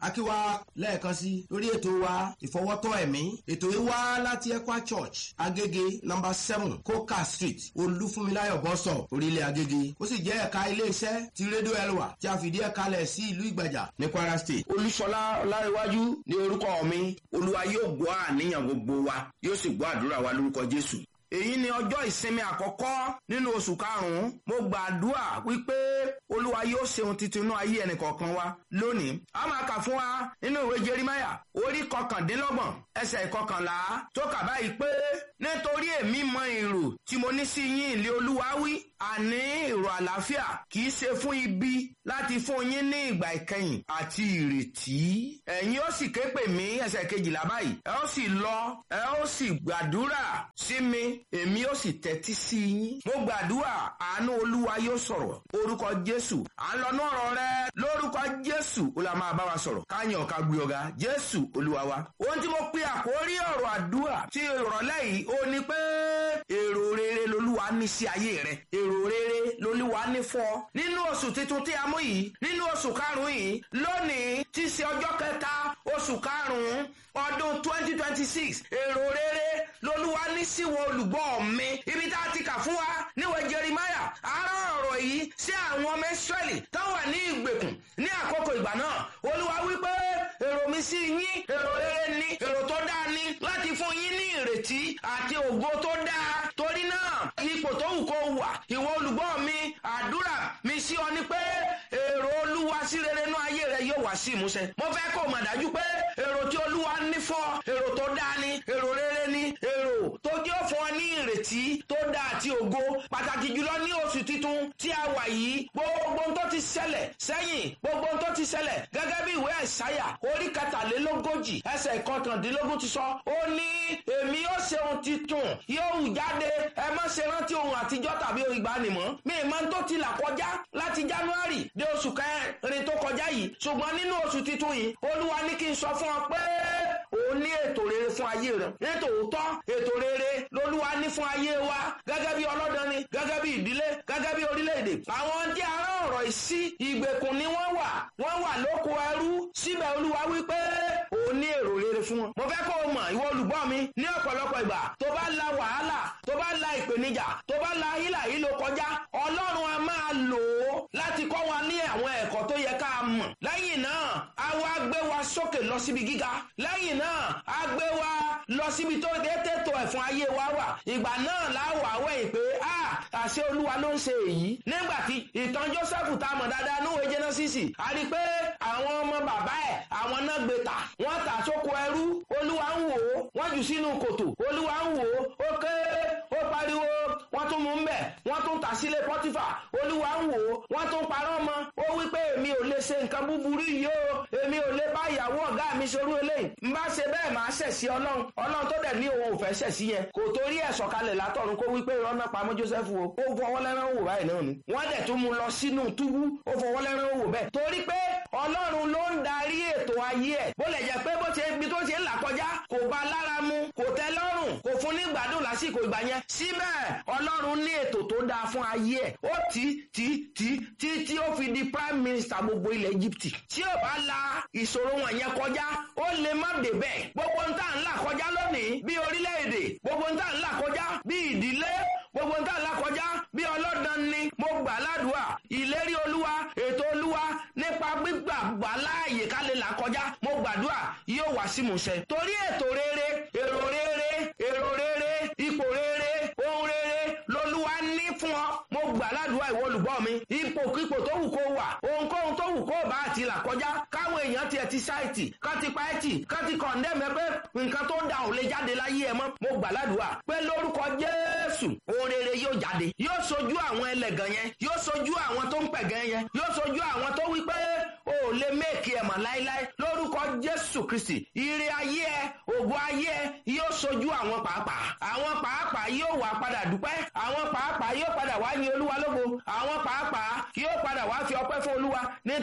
akíwa lẹ́ẹ̀kan sí lórí ètò wa ìfọwọ́tọ́ ẹ̀mí ètò yìí wá láti ekwa church agége number seven coca street olúfúnmiláyọ̀ bọ́sọ̀ orílẹ̀ agége ó sì jẹ́ ẹ̀ka iléeṣẹ́ ti rédíò elwa tí a fìdí ẹ̀ kalẹ̀ sí ìlú ìgbàjà ní kwara state. olúṣọlá ọlárẹwájú ní orúkọ mi olúwa yóò gbọ́ àníyàn gbogbo wa yóò sì gbọ́ àdúrà wa lórúkọ jésù èyí ni ọjọ́ ìsinmi àkọ́kọ́ nínú oṣù karùn-ún mo gbàdúrà wípé olúwa yóò ṣeun titun inú ayé ẹnìkọ̀ọ̀kan wa lónìí a máa kà fún wa nínú ìwé jerimaya orí kọkàndínlọ́gbọ̀n ẹsẹ̀ ìkọkànlá tó kà báyìí pé nítorí èmi mọ èrò tí mo ní sí yín ilé olúwa wí àní èrò àlàáfíà kì í ṣe fún ibi láti fún yín ní ìgbà ìkẹyìn àti ìrètí ẹ̀yin ó sì ké pè mí ẹsẹ̀ kejìlá báyìí ẹ ó sì lọ ẹ ó sì gbàdúrà sí mi èmi ó sì tẹ́tí sí yín. mo gbàdúrà àánú olúwa yóò sọ̀rọ̀ orúkọ jésù à ń lọ́nú ọ̀rọ̀ rẹ lórúkọ jésù ó la máa bá wa sọ̀rọ̀ káyàn ká gbé ọ̀gá jésù olúwa wa. ohun tí mo pe àkórí ọ̀rọ̀ àdúrà tí ìrọ̀lẹ́ yìí ó ní pé èrò rere lolúwa ní sí ayé rẹ èrò rere lolúwa ní fún ọ. nínú oṣù tuntun tí a mú yìí nínú oṣù karùn-ún yìí lónìí tí í ṣe ọjọ́ kẹta oṣù karùn-ún ọdún twenty twenty six èrò rere lolúwa ní síwọ olùgbọ́ mi ibi tá a ti kà fún wa níwèé jerimaya arán ọ̀rọ̀ yìí sí àwọn ọmọ israẹli tó wà ní ìgbèkùn ní àkókò ìgbà náà olúwa wípé èrò mi sí yín èrò rere ni èrò tó dáa ni láti fún yín ní ìrètí àti ògo tó dáa torí náà ipò tó wù kó wà ìwọ olùgbọ́ mi àdúrà mi sí ọ ni pé èrò olúwa sí rere nú ayé rẹ yóò wá sí ìmúṣẹ mo fẹ́ kó mọ̀ dájú pé èrò tí olúwa ní fún ọ èrò tó dáa ni èrò rere ni èrò tó jẹ́ fún ọ ní ìrètí tó dáa àti ògo pàtàkì jùlọ ní oṣù titun tí a wà yìí gbogbo tó ti ṣẹlẹ̀ sẹ́yìn gbogbo tó ti ṣẹlẹ̀ gẹ́gẹ́ bí ìwé àìsáyà orí kẹtàlélógójì ẹsẹ̀ ìkọkàndínlógún ti sọ ó ní èmi yóò ṣe ohun titun yóò hù jáde ẹ má ṣe rántí ohun àtijọ́ tàbí ìgbàanìmọ́ mi ì máa ń tó ti là kọjá láti january dé oṣù kẹrin tó kọjá yìí ṣùgbọ́n nínú oṣù titun yìí olúwa ní kí n sọ fún ọ pé òun ní ètò rere fún ayé rẹ nítòótọ́ ètò rere lolúwa ní fún ayé wa gẹ́gẹ́ bí ọlọ́dàn ni gẹ́gẹ́ bí ìdílé gẹ́gẹ́ bí orílẹ̀-èdè àwọn tí a rán ọ̀rọ̀ ìsí ìgbèkùn ni wọ́n wà wọ́n wà lóko ẹrú síbẹ̀ olúwa wípé òun ní èrò rere fún wọn. mo fẹ́ kó o mọ̀ ìwọ olùgbọ́ mi ní ọ̀pọ̀lọpọ̀ ìgbà tó bá la wàhálà tó bá la ìpèníjà tó bá la hílà yìí ló kọjá ọlọ́run a máa lò ó láti kọ́ wa ní àwọn ẹ̀kọ́ tó yẹ ká mọ̀. lẹ́yìn náà a wá gbé wa sókè lọ síbi gíga lẹ́yìn náà a gbé wa lọ síbi tó dé tètò ẹ̀fọn ayé wa wà ìgbà náà la wà wẹ̀yìn pé a àṣẹ olúwa ló ń ṣe èyí nígbà tí ìtàn joseph tá a mọ̀ dáadáa níwèé jẹ́nọ́sìsì a rí i pé àwọn ọmọ bàbá ẹ̀ àwọn náà gbé ta wọ́n tà sóko ẹrú olúwa ń wò ó wọ́n jù sínú kòtò olúwa ń wò ó ó ké ó pariwo wọ́n tún mú un bẹ̀ wọ́n tún tà sílé pọ́tífà olúwa ń wò ó wọ́n tún parọ́ mọ́ ó wí pé èmi ò lè ṣe nǹkan búburú yìí o èmi ò lè bá ìyàwó ọ̀gá mi ṣerú eléyìí n bá ṣe bẹ́ẹ̀ máa ṣẹ̀ sí ọlọ́run ọlọ́run tó dẹ̀ ní òun ò fẹ́ ṣẹ̀ sí yẹn kò torí ẹ̀ sọ̀kalẹ̀ látọ̀run kó wí pé ìrọ́nà pamọ́ joseph o ó fọwọ́ lẹ́rán wò báyìí náà ni wọ́n dẹ̀ tún mú lọ sínú túbú ó fọwọ́ lẹ́rán wò bẹ́ẹ̀ torí pé ọlọ́run ló ń darí ètò ayé ẹ̀ bó lè jẹ́ pé bó ṣe ibi tó ṣe ń là kọjá kò bá lára mu kò tẹ́ lọ́rùn kò fún ní gbádùn lásìkò ìgbà yẹn síbẹ̀ ọlọ́run ní ètò tó dáa fún ayé ẹ̀ ó tí tí tí tí tí ó fi di prime minister gbogbo ilẹ̀ egypt tí ò bá la ìṣòro wọn yẹn kọjá ó lè má dé bẹ́ẹ̀ gbogbo ń tà ń là kọjá lónìí bí orílẹ̀-èdè gbogbo ń tà ń là kọjá bí ìdílé gbogbo ń tà ń là kọjá bí ọlọ́dàn ni mo gbà ládùúà ìlérí olúwa ètò olúwa nípa gbígbà gbà láàyè ká lè là kọjá mo gbàdúrà yóò wá sí musẹ torí ètò rere èrò rere èrò rere ipò rere ohun rere lolúwa ní fún ọ mo gbà ládùúgbò ìwọ olùgbọ́ mi ipòkípò tó wù kó wà ohunkóhun tó wù kó bá àti là kọjá káwọn èèyàn tiẹ̀ ti ṣáìtì ká ti pa ẹ̀tì ká ti kọ̀ndẹ́mẹ́ pé nǹkan tó da ò lè jáde láyé ẹ mọ́ mo gbà ládùúgbà pé lórúkọ jésù ohun rere yóò jáde yóò sojú àwọn ẹlẹ́gàn yẹn yóò sojú àwọn tó ń pẹ̀gàn yẹn yóò sojú àwọn tó wí pé o ò lè méèkì ẹ̀ mọ̀ láéláé lórúkọ jésù kristi ire ayé ẹ ògo ayé ẹ yóò sojú àwọn pàápàá àwọn pàápàá yóò wà padà dúpẹ́ àwọn pàápàá yóò padà wá yin olúwa lógo àwọn pàápàá yóò padà wá fi ọpẹ́ fún olúwa nítorí ohun tó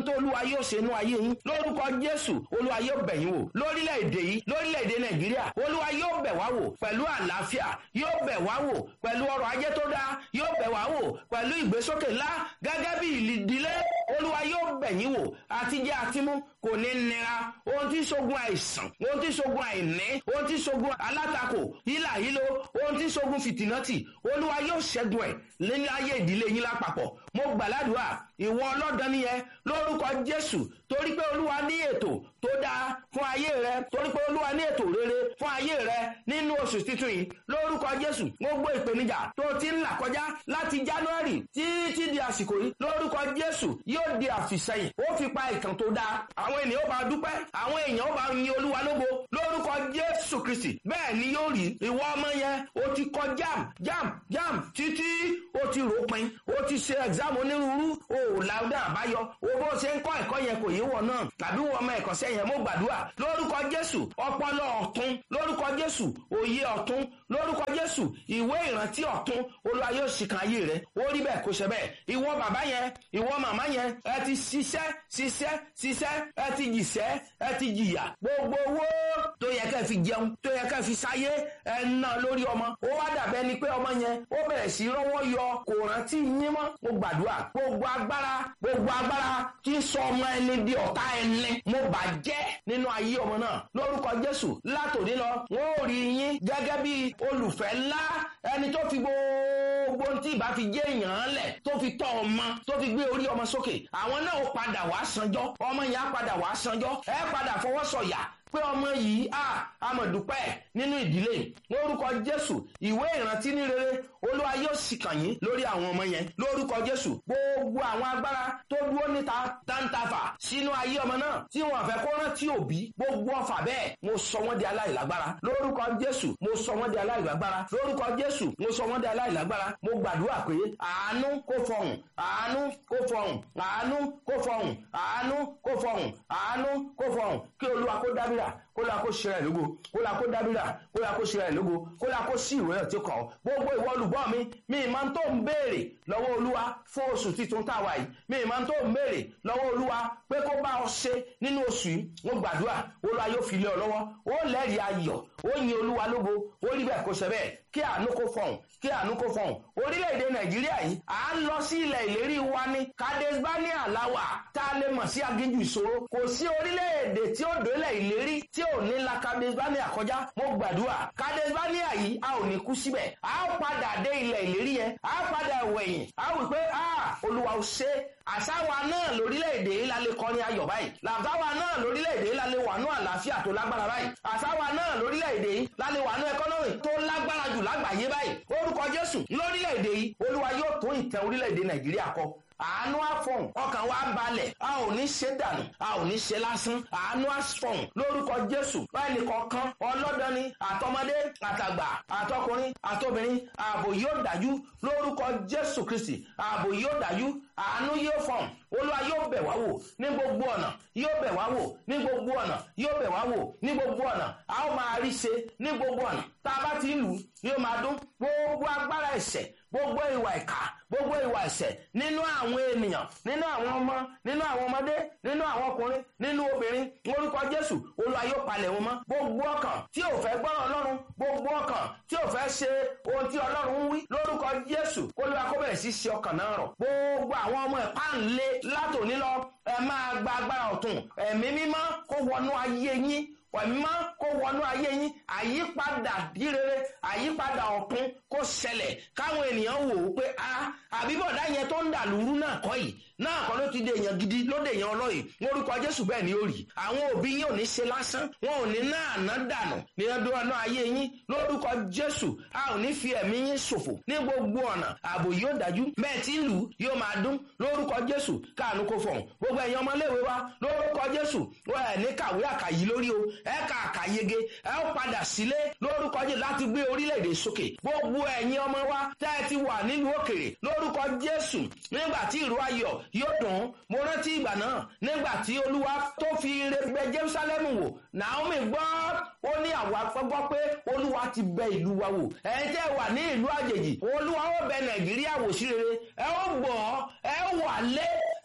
tó olúwa yóò ṣe inú ayé yín lórúkọ jésù olúwa yóò bẹ̀ yín wò lórílẹ̀‐èdè yìí lórílẹ̀‐èdè nàìjíríà olúwa yóò bẹ̀ wá wò pẹ̀lú àlàáfíà yóò bẹ̀ wá wò pẹ̀lú ọrọ̀ ajé tó dáa yóò bẹ̀ wá wò pẹ̀lú ìgbésókè ńlá gẹ́gẹ́ bí ìdílé olúwa yóò bẹ̀ yín wò àtijẹ́ àtimú kò ní nira ohun tí ṣogun àìsàn ohun tí ṣogun àìní ohun tí ṣogun alátakò hílà hílo ohun tí ṣogun fìtìnátì olúwa yóò ṣẹ́gun ẹ̀ nínú ayé ìdílé yín lápapọ̀ mo gbàládùá ìwọ ọlọ́dàn nìyẹn lórúkọ jésù torí pé olúwa ní ètò tó dáa fún ayé rẹ torí pé olúwa ní ètò rere fún ayé rẹ nínú oṣù titun yìí lórúkọ jésù gbogbo ìpèníjà tó ti ń là kọjá láti january títí di àsìkò yìí lórúkọ jésù yóò di àfìsẹ́yìn ó fi pa ìtàn tó dáa àwọn ènìyàn ó bá dúpẹ́ àwọn èèyàn ó bá yin olúwa lógo lórúkọ jésù kristi bẹ́ẹ̀ ni yóò rí ìwọ ọmọ yẹn o ti kọ jam jam jam títí o ti rò pin o ti ṣe exam onírúurú o ò láwùdá àbáyọ o bó ṣe ń kọ́ ẹ̀kọ́ yẹn kò yé wọ náà tàbí wọ ọmọ ẹ̀kọ́ sẹ́yìn mo gbàdúrà lórúkọ jésù ọpọlọ ọ̀tún lórúkọ jésù òye ọ̀tún lórúkọ jésù ìwé ìrántí ọ̀tún olúwa yóò ṣìkan ayé rẹ ó rí bẹ́ẹ̀ kó ṣe bẹ́ẹ̀ ìwọ bàbá yẹn ìwọ màmá yẹn ẹ ti ṣiṣẹ́ ṣiṣẹ́ ṣiṣẹ́ ẹ ti jìṣẹ́ ẹ ti jìyà gbogbo owó tó yẹ kẹ́ fi jẹun tó yẹ kẹ́ fi sáyé ẹ ná lórí ọmọ ó wá dàbẹ́ ni pé ọmọ yẹn ó bẹ̀rẹ̀ sí rọ́wọ́ yọ kò rántí yín mọ́ mo gbàdúrà gbogbo agbára gbogbo agbára tí ń sọ ọmọ ẹni di ọ̀tá ẹni mo bàjẹ́ nínú ayé ọmọ náà lórúkọ jésù látòdí lọ wọn ò rí yín gẹ́gẹ́ bí olùfẹ́ ńlá ẹni tó fi gbogbo tí ìbá fi jẹ́ èèyàn lẹ̀ tó fi tọ́ ọmọ tó fi gbé orí ọmọ sókè àwọn náà ó padà wá sanjọ́ ọmọ yẹn á padà wá sanjọ́ ẹ padà fọwọ́ sọ̀yà pé ọmọ yìí a amọ̀dúpẹ́ nínú ìdílé lórúkọ jésù ìwé ìrántí ní rere olúwa yóò sì kàn yín lórí àwọn ọmọ yẹn lórúkọ jésù gbogbo àwọn agbára tó dúró níta tántàfà sínú ayé ọmọ náà tí wọn fẹ́ kó rántí òbí gbogbo ọfà bẹ́ẹ̀ mo sọ wọ́n di aláìlágbára lórúkọ jésù mo sọ wọ́n di aláìlágbára lórúkọ jésù mo sọ wọ́n di aláìlágbára mo gbàdúrà pé àánú kó fọhùn àánú kó fọhùn àánú kó fọhùn àánú kó fọhùn àánú kó fọhùn kí olúwa kó dábìrà kó la kó ṣe rẹ̀ lógo kó la kó dábìrà kó la kó ṣe rẹ̀ lógo kó la kó sí ìwé ọ̀tí kan gbogbo ìwọ olùgbọ́ mi mi ìmọ̀ tó ń béèrè lọ́wọ́ olúwa fún oṣù titun táwa yìí mi ìmọ̀ tó ń béèrè lọ́wọ́ olúwa pé kó bá ọ ṣe nínú oṣù yìí wọ́n gbàdúrà olúwa yóò fi lé ọ lọ́wọ́ ó lẹ́rìí ayọ̀ ó yin olúwa lógo ó rí bẹ́ẹ̀ kó ṣe bẹ́ẹ̀ kí àánú kó fọ̀hún kí àánú kó fọ̀hún orílẹ̀-èdè nàìjíríà yìí à ń lọ sí ilẹ̀ ìlérí wa ní kadesbania láwà tá a lè mọ̀ sí aginjù ìṣòro kò sí orílẹ̀-èdè tí ó délẹ̀ ìlérí tí ò ní la kadesbania kọjá mo gbàdúrà kadesbania yìí a ò ní kú síbẹ̀ a ó padà dé ilẹ̀ ìlérí yẹn a ó padà wẹ̀yìn a ó wí pé a olúwa ò ṣe àsáwa náà lórílẹ̀‐èdè yìí la lè kọrin ayọ̀ báyìí làbáwa náà lórílẹ̀‐èdè yìí la lè wà ní àlàáfíà tó lágbára báyìí àsáwa náà lórílẹ̀‐èdè yìí la lè wà ní ẹkọ́nọ́mì tó lágbára jù lágbàáyé báyìí orúkọ jésù lórílẹ̀‐èdè yìí olúwa yóò tó ìtẹ̀ orílẹ̀‐èdè nàìjíríà kọ àánú àfọ̀n ọkàn wa balẹ̀ a ò ní ṣe dànù a ò ní ṣe lásán àánú àfọ̀n lórúkọ jésù báyìí kọ̀ọ̀kan ọlọ́dọ́ni àtọmọdé àtàgbà àtọkùnrin àtobìnrin ààbò yóò dájú lórúkọ jésù kristi ààbò yóò dájú àánú yóò fọ̀n olúwa yóò bẹ̀ wá wò ní gbogbo ọ̀nà yóò bẹ̀ wá wò ní gbogbo ọ̀nà yóò bẹ̀ wá wò ní gbogbo ọ̀nà a ó máa rí ṣe ní gbogbo ọ̀nà tá a bá ti lù ú yóò máa dún gbogbo agbára ẹ̀ṣẹ̀ gbogbo ìwà ìkà gbogbo ìwà ẹ̀ṣẹ̀ nínú àwọn ènìyàn nínú àwọn ọmọ nínú àwọn ọmọdé nínú àwọn ọkùnrin nínú obìnrin orúkọ jésù olúwa yóò palẹ̀ wọn mọ́ gbogbo ọkàn tí ò fẹ́ gbọ́ràn ọlọ́run gbogbo ọkàn tí ò fẹ́ ṣe ohun tí ọlọ́run ń wí lórúkọ jésù olúwa kó bẹ̀rẹ̀ sí ṣe ọkàn náà rọ̀ gbogbo àwọn ọmọ ẹ̀pá ńlé látòní lọ ẹ máa gba agbára ọ̀tún ẹ̀mí mímọ́ kó wọnú ayé yín pẹ̀mọ́ kó wọnú ayé yín àyípadà dírere àyípadà ọ̀tún kó ṣẹlẹ̀ káwọn ènìyàn wò ó pé a àbíbọ̀dá yẹn tó ń dà lúrú náà kọ́ yìí náà kọ́ ló ti dé èèyàn gidi ló dé èèyàn ọlọ́yìn lórúkọ jésù bẹ́ẹ̀ ni ó rí àwọn òbí yín ò ní ṣe lásán wọn ò ní náà ná dànù ní ọdún ọ̀nà ayé yín lórúkọ jésù a ò ní fi ẹ̀mí yín ṣòfò ní gbogbo ọ̀nà ààbò yóò dájú bẹ́ẹ̀ tí ìlú yóò máa dún lórúkọ jésù káànú kó fọ̀hún gbogbo ẹ̀yin ọmọléèwé wa lórúkọ jésù wọn ẹ̀ ní kàwé àkàyí lórí o ẹ ká àkàyege ẹ ó padà sílé lórúkọ jésù láti gbé orílẹ̀-èdè sókè gbogbo ẹ̀yin ọmọ wa tẹ́ ẹ ti wà nílùú òkèrè lórúkọ jésù nígbà tí ìró ayọ̀ yóò dùn mo rántí ìgbà náà nígbà tí olúwa tó fi ire bẹ jerusalem wò naomi gbọ́ ó ní àwa gbọ́ pé olúwa ti bẹ ìlú wa wò ẹ̀yin tẹ́ wà ní ìlú àjèjì olúwa ó bẹ nàìjíríà wò sí rere ẹ ó gbọ́ ẹ ó wà lé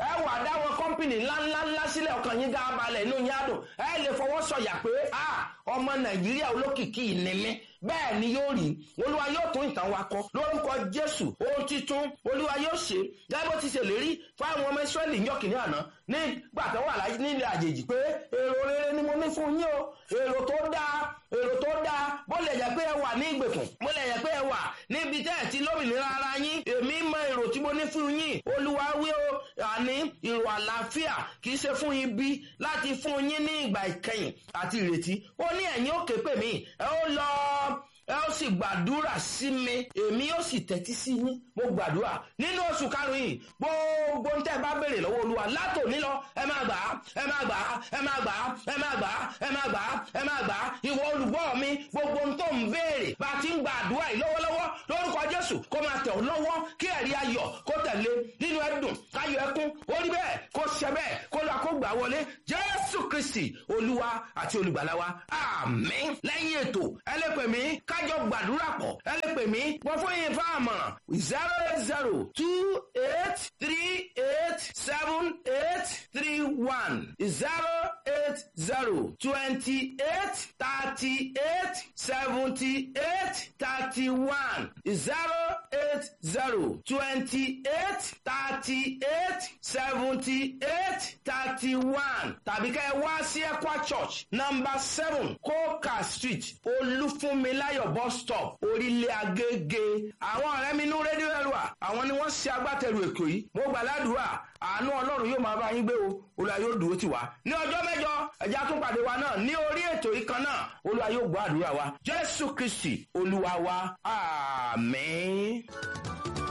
ẹ wà dáwọn kọ́mpìnì ńláńláńlá sílẹ̀ ọkàn yín dáa balẹ̀ inú yín á dùn ẹ lè fọwọ́ sọ̀yà pé ọmọ nàìjíríà olókìkí ni mí bẹ́ẹ̀ ni yóò rí olúwa yóò tún ìtàn wa kọ lórúkọ jésù ohun titun olúwa yóò ṣe gẹ́gẹ́ bó ti ṣe lérí fáwọn ọmọ ìsírẹ́lì ń yọkìnní àná nígbà tó wà láyé nílẹ̀ àjèjì pé èrò rere ni mo ní fún yín o èrò tó dáa èrò tó dáa bó lè jẹ́ pé ẹ wà ní ìgbèkùn bó lè jẹ́ pé ẹ wà níbi tẹ́ ẹ̀ ti lómìnira ara yín èmi mọ èrò tí mo ní fún yín olúwa wí o àní èrò àlàáfíà kì í ṣe fún ibi láti fún yín ní ìgbà ìkẹyìn àti ìrètí ó ní ẹ̀yin ó ké pè mí ẹ ó lọ ẹ ó sì gbàdúrà sí mi èmi ó sì tẹ́tí sí yín mo gbàdúrà nínú oṣù karùn-ún yìí gbogbo ń tẹ́ bá béèrè lọ́wọ́ olúwa látòní lọ ẹ máa gbà á ẹ máa gbà á ẹ máa gbà á ẹ máa gbà á ẹ máa gbà á ẹ máa gbà á ìwọ olùgbọ́ mi gbogbo ń tó ń béèrè bá a ti ń gbàdúrà yìí lọ́wọ́lọ́wọ́ lórúkọ jésù kó máa tẹ̀ ọ́ lọ́wọ́ kí ẹ̀rí ayọ̀ kó tẹ̀lé nínú ẹ̀dùn káyọ̀ ẹkún ó rí bẹ́ẹ̀ kó ṣẹ bẹ́ẹ̀ kó lọ kó gbà wọlé jésù kristi olúwa àti olùgbàlà wa àmín lẹ́yìn ètò ẹlẹ́pẹ̀ mi kájọ gbàdúrà pọ̀ ẹlẹ́pẹ̀ mi wọ́n fún yín fún àmọ̀ràn zero eight zero two eight three eight seven eight three one zero eight zero twenty eight thirty eight seventy eight thirty one zero eight zero twenty eight thirty eight seventy eight thirty one tàbí ká ẹ wá sí Ekwa Church number seven Coca Street Olúfúnmiláyọ̀ bus stop orílẹ̀ Agége àwọn ọ̀rẹ́ mi nú rédíò ẹ̀rọ àwọn ni wọ́n ṣe agbátẹrù ètò yìí mo gbà ládùúrà àánú Ọlọ́run yóò máa bá yín gbé o Olúwa yóò dúró tì wá ní ọjọ́ mẹ́jọ ẹ̀já tún pàdé wa náà ní orí ètò yìí kan náà Olúwa yóò gbọ́ àdúrà wa Jésù Kristi Olúwa wa àmín.